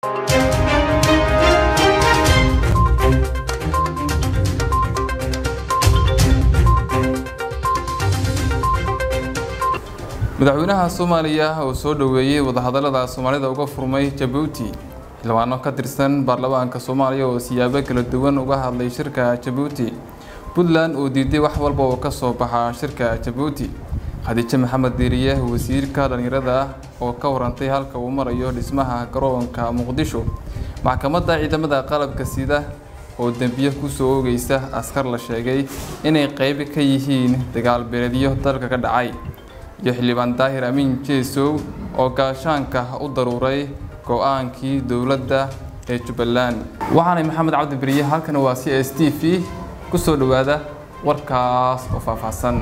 madaxweynaha soomaaliya oo soo dhoweeyey wadahadalada soomaalida uga furmay jabuuti xildhibaano ka tirsan baarlamaanka soomaaliya oo siyaabo kala duwan uga hadlay shirka jabuuti puntland oo diiday wax walba oo ka soo baxa shirka jabuuti khadiijo maxamed diiriye wasiirka dhallinyarada oo ka warantay halka uu marayo dhismaha garoonka muqdisho maxkamadda ciidamada qalabka sida oo dembiye kusoo oogeysa askar la sheegay inay qeyb ka yihiin dagaal beeleedyo dalka ka dhacay iyo xildhibaan daahir amiin jeesow oo gaashaanka u daruuray go-aankii dowladda ee jubbaland waxaanay maxamed cabdi beriye halkan waa c s t v ku soo dhowaada warkaas oo faahfaahsan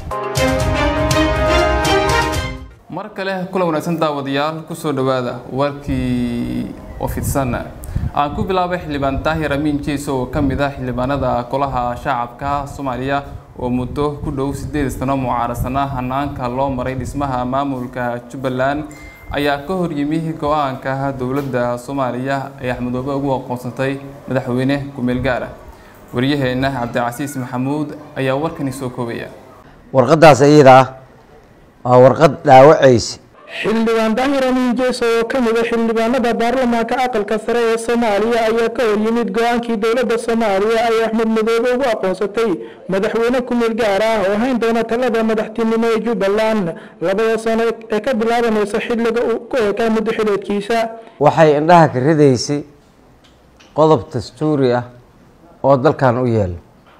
mar kale kulan wanaagsan daawadayaal kusoo dhowaada warkii oo fidsan aan ku bilaabay xildhibaan daahir amiin jeesow oo ka mid ah xildhibaanada golaha shacabka soomaaliya oo muddo ku dhow sideed sano mucaarasana hanaanka loo maray dhismaha maamulka jubbaland ayaa ka hor yimi go-aanka dowladda soomaaliya ee axmedoobe ugu aqoonsatay madaxweyne ku-meel gaara waryaheena cabdicasiis maxamuud ayaa warkani soo koobaya warqadaas iyada ah waa warqad dhaawacaysa xildhibaan daahir amiin jeeso oo ka mid a xildhibaanada baarlamaanka aqalka sare ee soomaaliya ayaa ka hor yimid go-aankii dowladda soomaaliya ay axmed madoobe ugu aqoonsatay madaxweyne ku-meel gaar ah oo hayn doona talada madaxtinimo ee jubbaland labada sano ee ka bilaabanaysa xilliga uu ku ekaa muddo xileedkiisa waxay indhaha ka ridaysay qodob dastuuri ah oo dalkan u yeela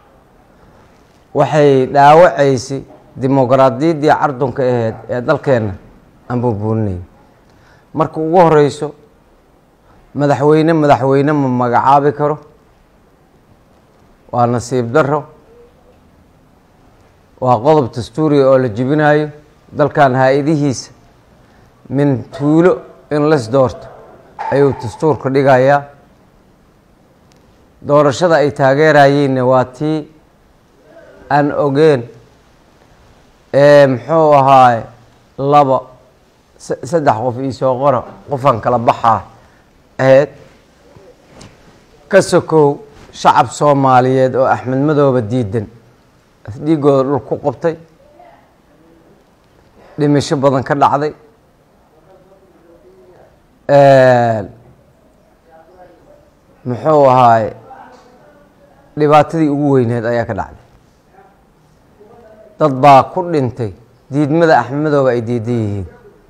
waxay dhaawacaysay dimuqraadiyaddii cardunka aheyd ee dalkeenna aan buubuuninay marka ugu horeyso madaxweyne madaxweyne ma magacaabi karo waa nasiib daro waa qodob dastuuriga oo la jibinayo dalkan haa-idihiisa min tuulo in las doorto ayuu dastuurka dhigayaa doorashada ay taageerayeenna waa tii aan ogeen muxuu ahaay laba saddex qof iisoo qora qofaan kala baxaa aheyd ka sokow shacab soomaaliyeed oo axmed madooba diidan afdhiigooda dhul ku qabtay dhimasho badan ka dhacday muxuu ahaay dhibaatadii ugu weyneed ayaa ka dhacday dad baa ku dhintay diidmada axmed madooba ay diidan yihiin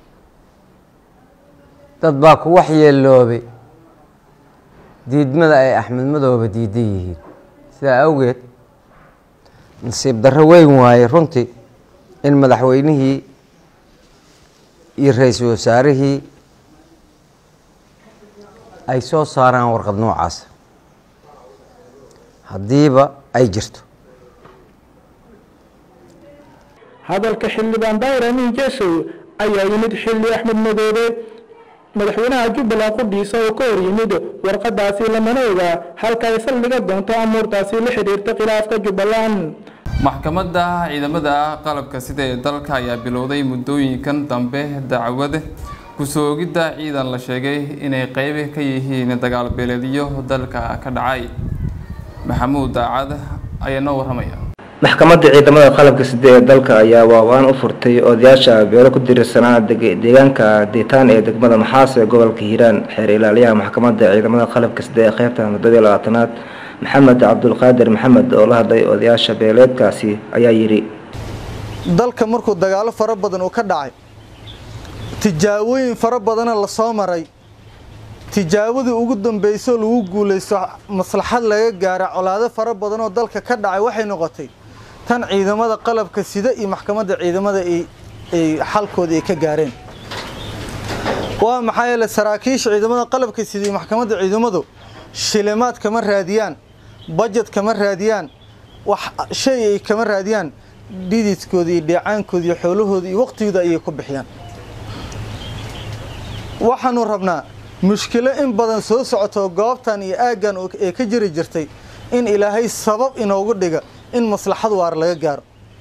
dad baa ku waxyeeloobay diidmada ay axmed madooba diidan yihiin sidaa awgeed nasiib darro weyn waaye runtii in madaxweynihii iyo ra-iisul wasaarihii ay soo saaraan warqad noocaas haddiiba ay jirto hadalka xildhibaan daahir amiin jeesow ayaa yimid xilli axmed madoobe madaxweynaha jubbaland qudhiisa oo ka hor yimid warqadaasi lamana ogaa halka ay saldhiga doonto amuurtaasi la xidhiirta khilaafka jubbaland maxkamadda ciidamada qalabka sida ee dalka ayaa bilowday muddooyinkan dambe dacwad kusoo ogidda ciidan la sheegay inay qeyb ka yihiin dagaal beeleedyo dalka ka dhacay maxamuud daacad ayaa noo warramaya maxkamadda ciidamada qalabka side ee dalka ayaa waawaan u furtay odayaasha beelo ku dirirsanaa deegaanka diitaan ee degmada maxaas ee gobolka hiiraan xeer ilaaliyaha maxkamadda ciidamada qalabka side ee qeybta muddadii labaatanaad maxamed cabdulqaadir maxamed oo la hadlay odayaasha beeleedkaasi ayaa yidhi dalka markuu dagaalo fara badan uu ka dhacay tijaabooyin fara badana lasoo maray tijaabadii ugu dambeysoo lagu guulaysto maslaxad laga gaara colaado fara badan oo dalka ka dhacay waxay noqotay tan ciidamada qalabka sida iyo maxkamadda ciidamada ay xalkooda ay ka gaareen waa maxaa yeele saraakiisha ciidamada qalabka sida iyo maxkamadda ciidamadu shilimaad kama raadiyaan bajet kama raadiyaan wax shay ay kama raadiyaan dhididkooda iyo dheecaankooda iyo xoolahooda iyo waqtigooda ayay ku bixiyaan waxaanu rabnaa mushkilo in badan soo socoto goobtan iyo aaggan ee ka jiri jirtay in ilaahay sabab inoogu dhiga in maslaxad waar laga gaaro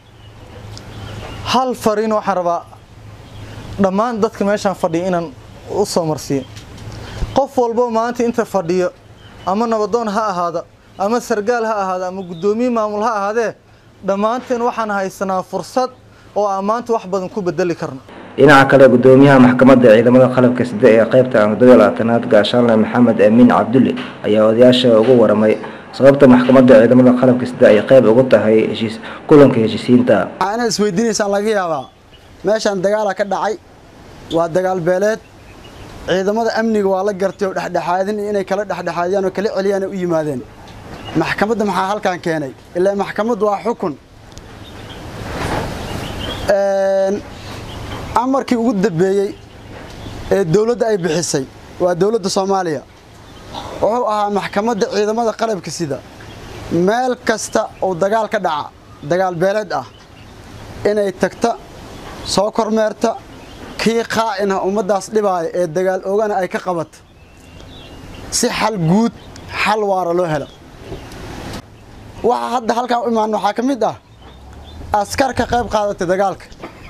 hal fariin waxaan rabaa dhammaan dadka meeshaan fadhiya inaan u soo marsiiyo qof walbo maanta inta fadhiyo ama nabadoon ha ahaada ama sargaal ha ahaada ama guddoomiye maamul ha ahaadee dhammaanteen waxaan haysanaa fursad oo aan maanta wax badan ku bedeli karno dhinaca kale gudoomiyaha maxkamadda ciidamada qalabka side ee qaybta toddobiyo labaatanaad gaashaanle maxamed amiin cabdulle ayaa odayaasha ugu waramay sababta maxkamadda ciidamada qalabka side ay qayb ugu tahay heshiis kulanka heshiisiinta waxaa inaad isweydiinaysaan laga yaabaa meeshaan dagaala ka dhacay waa dagaal beeleed ciidamada amniga waa la gartay oo dhexdhexaadin inay kala dhexdhexaadiyaan oo kala celiyaan u yimaadeen maxkamadda maxaa halkan keenay ilaa maxkamaddu waa xukun amarkii ugu dambeeyey ee dowladda ay bixisay waa dowladda soomaaliya wuxuu ahaa maxkamadda ciidamada qalabka sida meel kasta oo dagaal ka dhaca dagaal beeleed ah inay tagta soo kormeerta kii qaa'inah ummaddaas dhibaaya ee dagaal oogana ay ka qabato si xal guud xal waara loo helo waxaa hadda halkaan u imaan waxaa ka mid ah askar ka qayb qaadatay dagaalka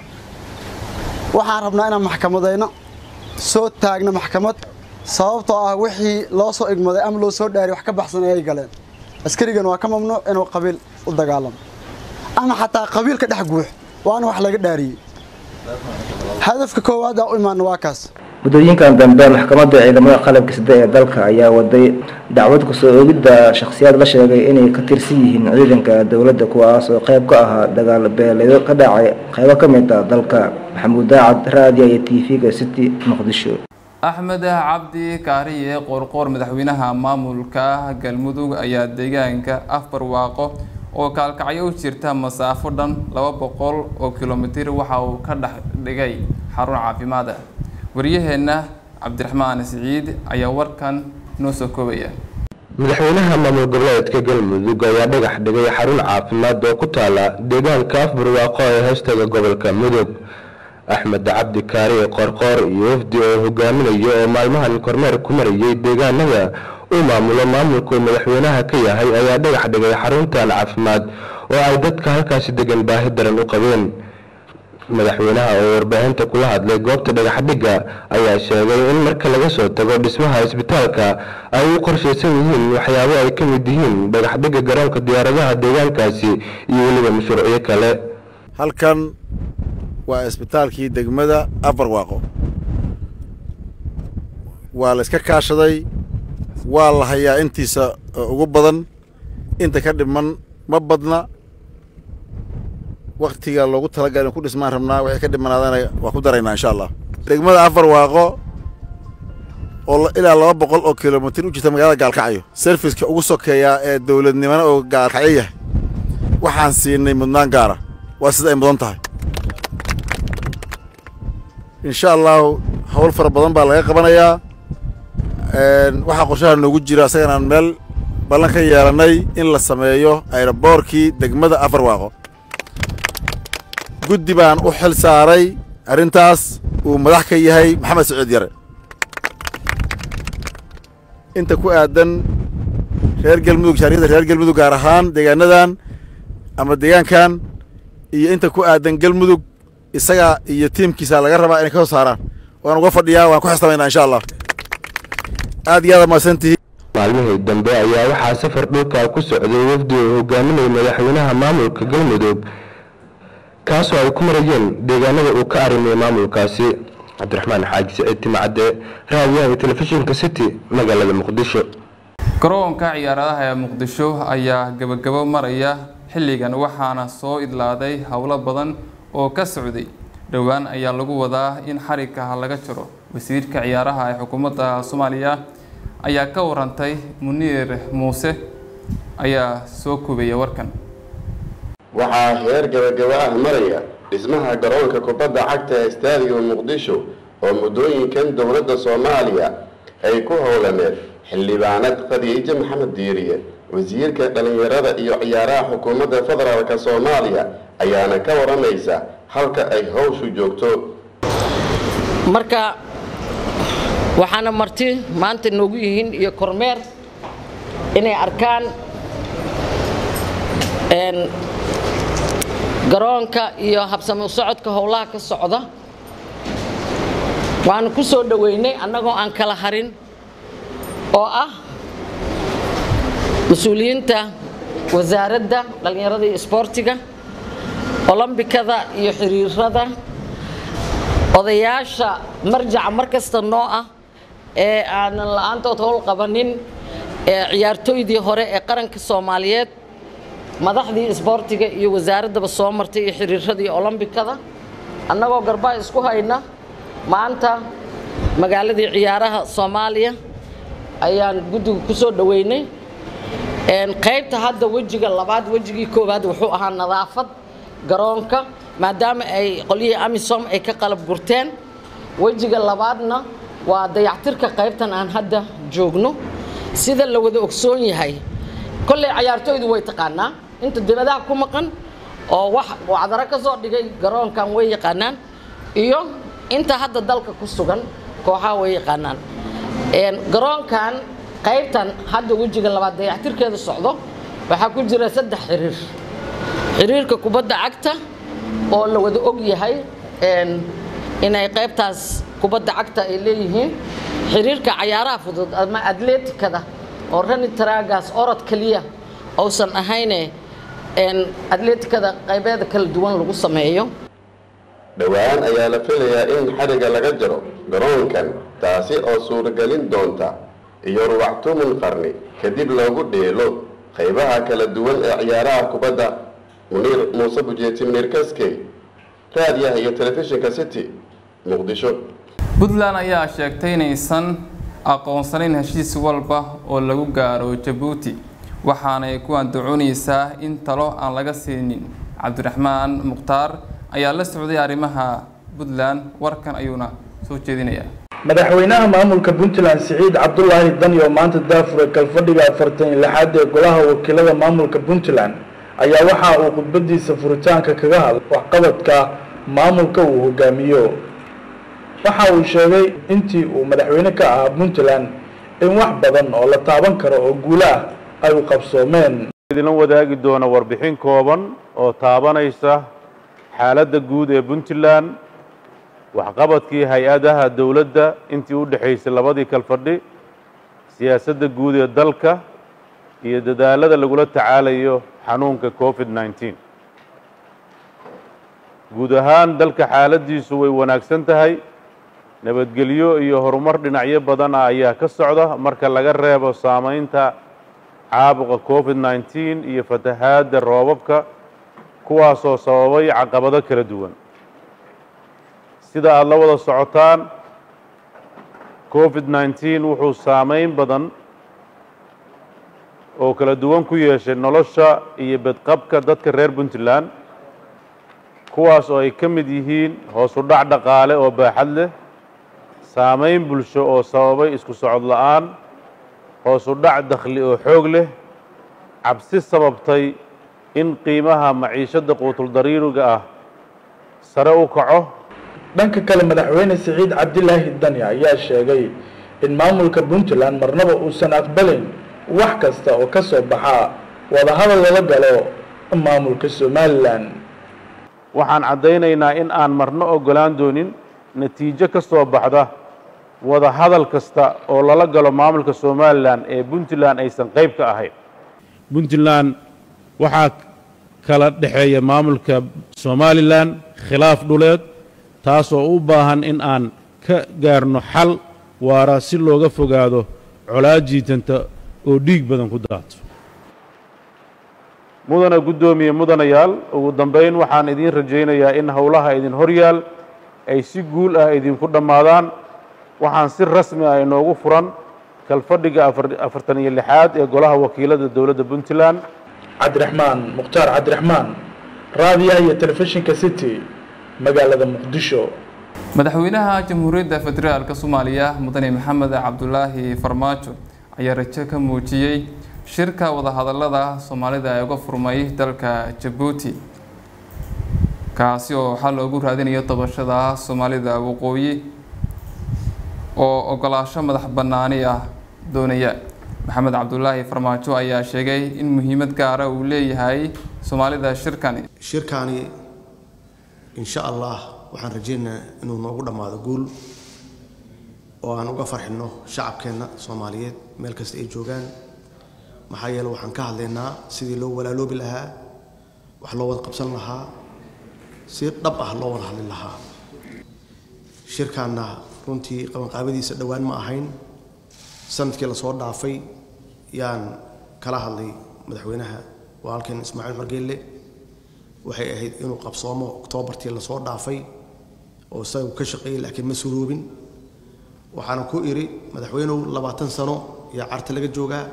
waxaan rabnaa inaan maxkamadayno soo taagno maxkamad sababtoo ah wixii loo soo igmaday ama loo soo dhaariy wax ka baxsan ayay galeen askarigan waa ka mamnuuc inuu qabiil u dagaalamo ama xataa qabiil ka dhex guux waana wax laga dhaariyey hadafka koowaad aa u imaana waa kaas muddooyinkan dambe maxkamadda ciidamada qalabka side ee dalka ayaa waday dacwad kusoo oogidda shakhsiyaad la sheegay inay ka tirsan yihiin ciidanka dowladda kuwaas oo qayb ka ahaa dagaal beeleedo ka dhacay qaybo ka mid ah dalka maxamuud daacad raadiya iyo t v-ga city muqdisho axmed cabdi kaariye qoorqoor madaxweynaha maamulka galmudug ayaa deegaanka afbarwaaqo oo kaalkacyo u jirta masaafo dhan laba boqol oo kilomitir waxa uu ka dhex dhigay xarun caafimaad ah waryaheenna cabdiraxmaan siciid ayaa warkan noo soo koobaya madaxweynaha maamul goboleedka galmudug ayaa dhagax dhigay xarun caafimaad oo ku taala deegaanka afbarwaaqo ee hoostaga gobolka mudug axmed cabdi kaariye qoorqoor iyo wafdi oo hogaaminayo oo maalmahan kormeer ku marayay deegaanada uu maamulo maamulku madaxweynaha ka yahay ayaa dhagax dhigay xaruntan caafimaad oo ay dadka halkaasi degan baahi daran u qabeen madaxweynaha oo warbaahinta kula hadlay goobta dhagaxdhigga ayaa sheegay in marka laga soo tago dhismaha isbitaalka ay u qorshaysan yihiin waxyaabo ay ka mid yihiin dhagaxdhigga garoonka diyaaradaha deegaankaasi iyo weliba mashruucyo kale halkan waa isbitaalkii degmada afarwaaqo waa la iska kaashaday waa la hayaa intiisa ugu badan inta ka dhiman ma badna waktiga loogu talagalay in ku dhismaan rabnaa waxay ka dhimanaadana waa ku daraynaa insha allah degmada afarwaaqo oo ilaa laba boqol oo kilomitir u jirta magaalada gaalkacyo serviska ugu sokeeyaa ee dowladnimana oo gaalkacyo yahay waxaan siinay mudnaan gaara waa sida ay mudan tahay insha allahu hawl fara badan baa laga qabanayaa waxaa qorshaha noogu jira asagana aan meel ballan ka yeelanay in la sameeyo ayroboorkii degmada afarwaaqo guddi baan u xil saaray arrintaas uu madax ka yahay maxamed saciid yare inta ku aadan reer galmudug shaariyada reer galmudug gaar ahaan deegaanadan ama deegaankan iyo inta ku aadan galmudug isaga iyo tiimkiisa laga rabaa inay ka soo saaraan waan uga fadhiyaa waan ku xisamaynaa insha allah aad iyo aad mahadsantihiin maalmihii dambe ayaa waxaa safar dhulka ku socday wafdi uu hogaaminayay madaxweynaha maamulka galmudug kaasoo ay ku marayeen deegaanada uu ka arrimayay maamulkaasi cabdiraxmaan xaaji saciid timacadde raadiyaha iyo telefishinka city magaalada muqdisho garoonka ciyaaradaha ee muqdisho ayaa gebagabo maraya xilligan waxaana soo idlaaday howlo badan oo ka socday dhowaan ayaa lagu wadaa in xarigka laga jiro wasiirka ciyaaraha ee xukuumadda soomaaliya ayaa ka warantay muniir muuse ayaa soo kubaya warkan waxaa heer gabagaba ah maraya dhismaha garoonka kubadda cagta ee istaadiga muqdisho oo muddooyinkan dowladda soomaaliya ay ku howlaneed xildhibaanad khadiijo maxamed diiriye wasiirka dhallinyarada iyo ciyaaraha xukuumadda federaalka soomaaliya ayaana ka waramaysa halka ay howshu joogto marka waxaana marti maanta noogu yihiin iyo kormeer inay arkaan garoonka iyo habsami socodka howlaha ka socda waanu ku soo dhoweynay annagoo aan kala harin oo ah mas-uuliyiinta wasaaradda dhallinyarada iyo isboortiga olombikada iyo xiriirada odayaasha marjaca mar kasta noo ah ee aanan la-aantood howl qabanin ee ciyaartooydii hore ee qaranka soomaaliyeed madaxdii isboortiga iyo wasaaraddaba soo martay iyo xiriiradii olombikada annagoo garbaa isku hayna maanta magaaladii ciyaaraha soomaaliya ayaan guddiga ku soo dhoweynay qaybta hadda wejiga labaad wejigii koowaad wuxuu ahaa nadaafad garoonka maadaama ay qolyihii amisom ay ka qalab gurteen wejiga labaadna waa dayactirka qaybtan aan hadda joogno sida la wada ogsoon yahay kolley cayaartooydu way taqaanaa inta dibadaha ku maqan oo wax wacdaro ka soo dhigay garoonkan way yaqaanaan iyo inta hadda dalka ku sugan kooxaha way yaqaanaan garoonkan qaybtan hadda wejiga labaad dayactirkeeda socdo waxaa ku jira saddex xiriir xiriirka kubadda cagta oo la wada og yahay inay qaybtaas kubadda cagta ay leeyihiin xiriirka cayaaraha fudud ama atleetikada oo rani taraagaas orod keliya uusan ahayne atleetikada qaybeeda kala duwan lagu sameeyo dhowaan ayaa la filayaa in xadhigga laga jaro garoonkan taasi oo suuragelin doonta iyo ruwactumun qarni kadib loogu dheelo qaybaha kala duwan ee ciyaaraha kubadda muniir muuse bujeeti muniir kaskey raadiyaha iyo telefishinka city muqdisho puntland ayaa sheegtay inaysan aqoonsanayn heshiis walba oo lagu gaaro jabuuti waxaanay ku andacoonaysaa in talo aan laga siinin cabdiraxmaan mukhtaar ayaa la socday arrimaha puntland warkan ayuuna soo jeedinayaa madaxweynaha maamulka puntland siciid cabdulaahi dani oo maanta daafure kalfadhiga afartan iyo lixaad ee golaha wakiilada maamulka puntland ayaa waxa uu khudbadiisa furitaanka kaga hadlay waxqabadka maamulka uu hogaamiyo waxa uu sheegay intii uu madaxweyne ka ahaa puntland in wax badan oo la taaban karo oo guulo ah ay u qabsoomeen idinla wadaagi doona warbixin kooban oo taabanaysa xaaladda guud ee puntland waxqabadkii hay-adaha dowladda intii u dhexaysay labadii kalfadhi siyaasadda guud ee dalka iyo dadaalada lagula tacaalayo xanuunka covid nneteen guud ahaan dalka xaaladdiisu way wanaagsan tahay nabadgelyo iyo horumar dhinacyo badan ah ayaa ka socda marka laga reebo saamaynta caabuqa covid nneteen iyo fatahaadda roobabka kuwaasoo sababay caqabado kala duwan sida aada la wada socotaan covid nneteen wuxuu saameyn badan oo kala duwan ku yeeshay nolosha iyo bedqabka dadka reer puntland kuwaas oo ay ka mid yihiin hoos u dhac dhaqaale oo baaxad leh saameyn bulsho oo sababay isku socod la-aan hoos u dhac dakhli oo xoog leh cabsi sababtay in qiimaha maciishadda quutuldariiriga ah sare u kaco dhanka kale madaxweyne siciid cabdilaahi dani ayaa sheegay in maamulka puntland marnaba uusan aqbalayn wax kasta oo ka soo baxa wadahadal lala galo maamulka somalilan waxaan caddaynaynaa in aan marno oggolaan doonin natiijo ka soo baxda wada hadal kasta oo lala galo maamulka somalilan ee puntland aysan qayb ka ahayn puntland waxaa kala dhexeeya maamulka somalilan khilaaf dhuleed taasoo u baahan in aan ka gaarno xal waara si looga fogaado colaad jiitanta oo dhiig badan ku daato mudana guddoomiye mudanayaal ugu dambayn waxaan idiin rajaynayaa in howlaha idin horyaal ay si guul ah idinku dhammaadaan waxaan si rasmi ah inoogu furan kalfadhiga afartan iyo lixaad ee golaha wakiilada dowladda puntland cabdiraxmaan mukhtaar cabdiraxmaan raadiyaha iyo telefishinka city magaalada muqdisho madaxweynaha jamhuuriyadda federaalka soomaaliya mudane maxamed cabdulaahi farmaajo ayaa rajo ka muujiyey shirka wadahadalada soomaalida ee uga furmay dalka jabuuti kaasi oo waxaa loogu raadinayo dabashada soomaalida waqooyi oo ogolaasho madax bannaani ah doonaya maxamed cabdulaahi farmaajo ayaa sheegay in muhiimad gaara uu leeyahay soomaalida shirkani shirkaani insha allah waxaan rajaynaynaa inuu noogu dhammaado guul oo aan uga farxinno shacabkeenna soomaaliyeed meel kasta ay joogaan maxaa yeele waxaan ka hadlaynaa sidii loo walaaloobi lahaa wax loo wada qabsan lahaa si dhab ah loo wada hadli lahaa shirkaanna runtii qabanqaabadiisa dhowaan ma ahayn sanadkii lasoo dhaafay yaan kala hadlay madaxweynaha walaalkeen ismaaciil margeelle waxay ahayd inuu qabsoomo oktoobartii lasoo dhaafay oo isagu ka shaqeeyey laakiin ma suroobin waxaana ku idhi madaxweynuhu labaatan sano yaa carta laga joogaa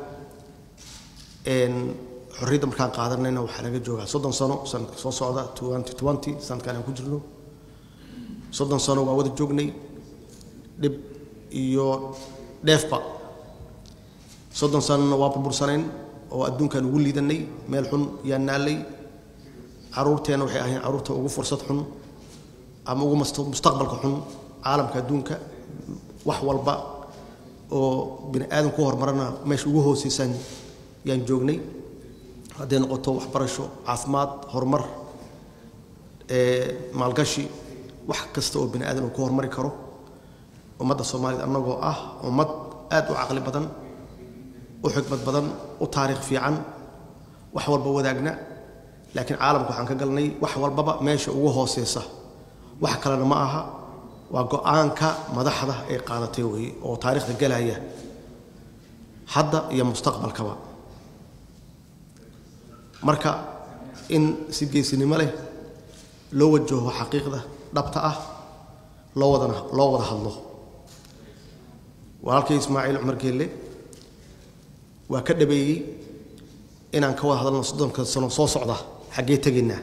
xorriyadda markaan qaadanayna waxaa laga joogaa soddon sano sanadka soo socda twenty twenty sanadkan aan ku jirno soddon sano waa wada joognay dhib iyo dheefba soddon sanona waa burbursanayn oo adduunkaan ugu liidanay meel xun yaa naallay caruurteenna waxay ahayn caruurta ugu fursad xun ama ugu mustaqbalka xun caalamka adduunka wax walba oo bini aadam ku horumarana meesha ugu hooseysaan yaan joognay hadday noqoto waxbarasho caafimaad horumar maalgashi wax kasta oo bini aadam uu ku horumari karo ummadda soomaaliyed annagoo ah ummad aad u caqli badan u xikmad badan u taariikh fiican wax walba wadaagna laakiin caalamka waxaan ka galnay wax walbaba meesha ugu hooseysa wax kalena ma aha waa go-aanka madaxda ay qaadatay weeye oo taariikhda galaya hadda iyo mustaqbalkaba marka in si geesinimo leh loo wajaho xaqiiqda dhabta ah loo wadana loo wada hadlo walaalkay ismaaciil cumar geelle waa ka dhabeeyey inaan ka wada hadalno soddonka sano soo socda xaggee tegaynaa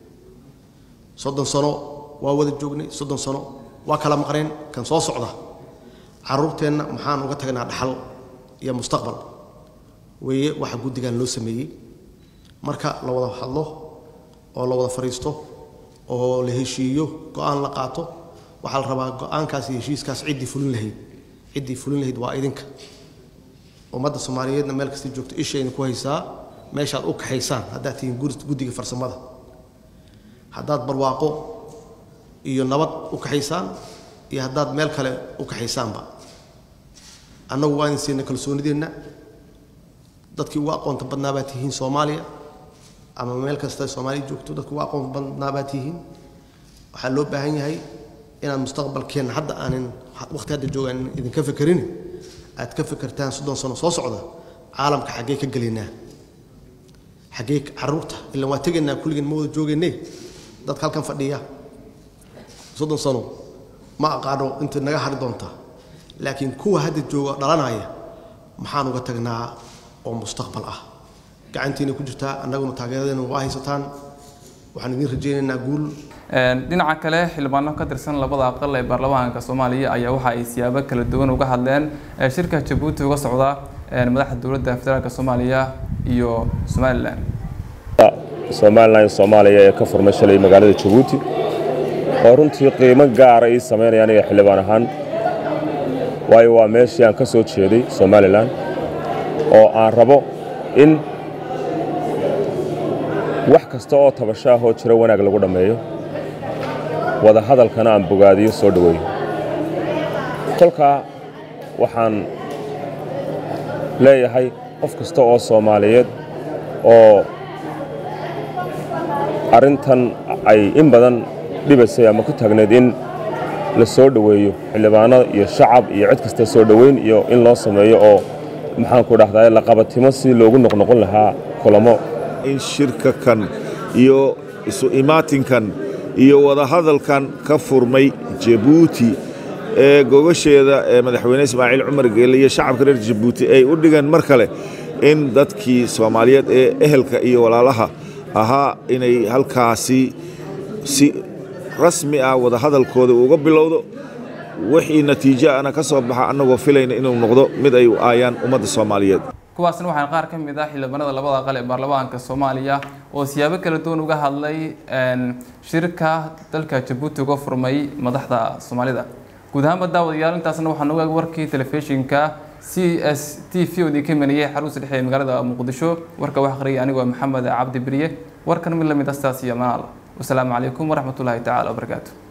soddon sano waa wada joognay soddon sano waa kala maqneen kan soo socda caruurteenna maxaan uga tagnaa dhaxal iyo mustaqbal weeye waxa guddigan loo sameeyey marka la wada hadlo oo la wada fadhiisto oo la heshiiyo go-aan la qaato waxaa la rabaa go-aankaas iyo heshiiskaas ciddii fulin lahayd ciddii fulin lahayd waa idinka ummadda soomaaliyeedna meel kasta joogto ishayna ku haysaa meeshaad u kaxaysaan haddaad tihiin guddiga farsamada haddaad barwaaqo iyo nabad u kaxaysaan iyo haddaad meel kale u kaxaysaanba annagu waa idin siina kalsoonideenna dadkii ugu aqoonta badnaa baad tihiin soomaaliya ama meel kasta soomaaliya joogto dadkii ugu aqoonta badnaa baad tihiin waxaa loo baahan yahay inaad mustaqbalkeenna hadda aanin waqti hadda joogaan idinka fekerin aad ka fekertaan soddon sano soo socda caalamka xaggee ka gelaynaa xaggee caruurta ilan waa tegaynaa kulligeen ma wada joogayne dadka halkan fadhiya soddon sano ma aqaano inta naga hari doonta laakiin kuwa hadda jooga dhalanaya maxaan uga tagnaa oo mustaqbal ah gacantiina ku jirtaa annaguna taageeradeena waa haysataan waxaan idiin rajaynaynaa guul dhinaca kale xildhibaano ka tirsan labada aqal ee baarlamaanka soomaaliya ayaa waxa ay siyaabo kala duwan uga hadleen shirka jabuuti uga socda madaxda dowladda federaalk soomaaliya iyo somalilan somalilan soomaaliya ee ka furmay shalay magaalada jabuuti oo runtii qiimo gaara ii samaynaya aniga xildhibaan ahaan waayo waa meeshii aan ka soo jeeday somalilan oo aan rabo in wax kasta oo tabasho ah oo jiro wanaag lagu dhammeeyo wada hadalkana aan bogaadiyo soo dhoweeyo kolkaa waxaan leeyahay qof kasta oo soomaaliyeed oo arrintan ay in badan dhibaysay ama ku taagneed in la soo dhoweeyo xildhibaano iyo shacab iyo cid kasta soo dhoweyn iyo in loo sameeyo oo maxaanku dhahdaa la qabatimo si loogu noqnoqon lahaa kulamo in shirka kan iyo isu imaatinkan iyo wadahadalkan ka furmay jabuuti ee gogasheeda ee madaxweyne ismaaciil cumar geelle iyo shacabka reer jabuuti ay u dhigeen mar kale in dadkii soomaaliyeed ee ehelka iyo walaalaha ahaa inay halkaasi si rasmi ah wadahadalkooda uga bilowdo wixii natiijo ana ka soo baxa annagoo filayna inuu noqdo mid ay u aayaan ummadda soomaaliyeed kuwaasna waxaan qaar ka mid ah xildhibaanada labada aqal ee baarlamaanka soomaaliya oo siyaabo kala duwan uga hadlay shirka dalka jabuuti uga furmay madaxda soomaalida guud ahaanba daawadayaal intaasna waxaan uga warkii telefishinka c s t v odii ka maniyey xarunta dhexe ee magaalada muqdisho warka wax aqriyay anigoo maxamed cabdi beriye warkan mid lamid astaas iyo manaal wasalaamu calaykum waraxmatullaahi tacaala wabarakaatu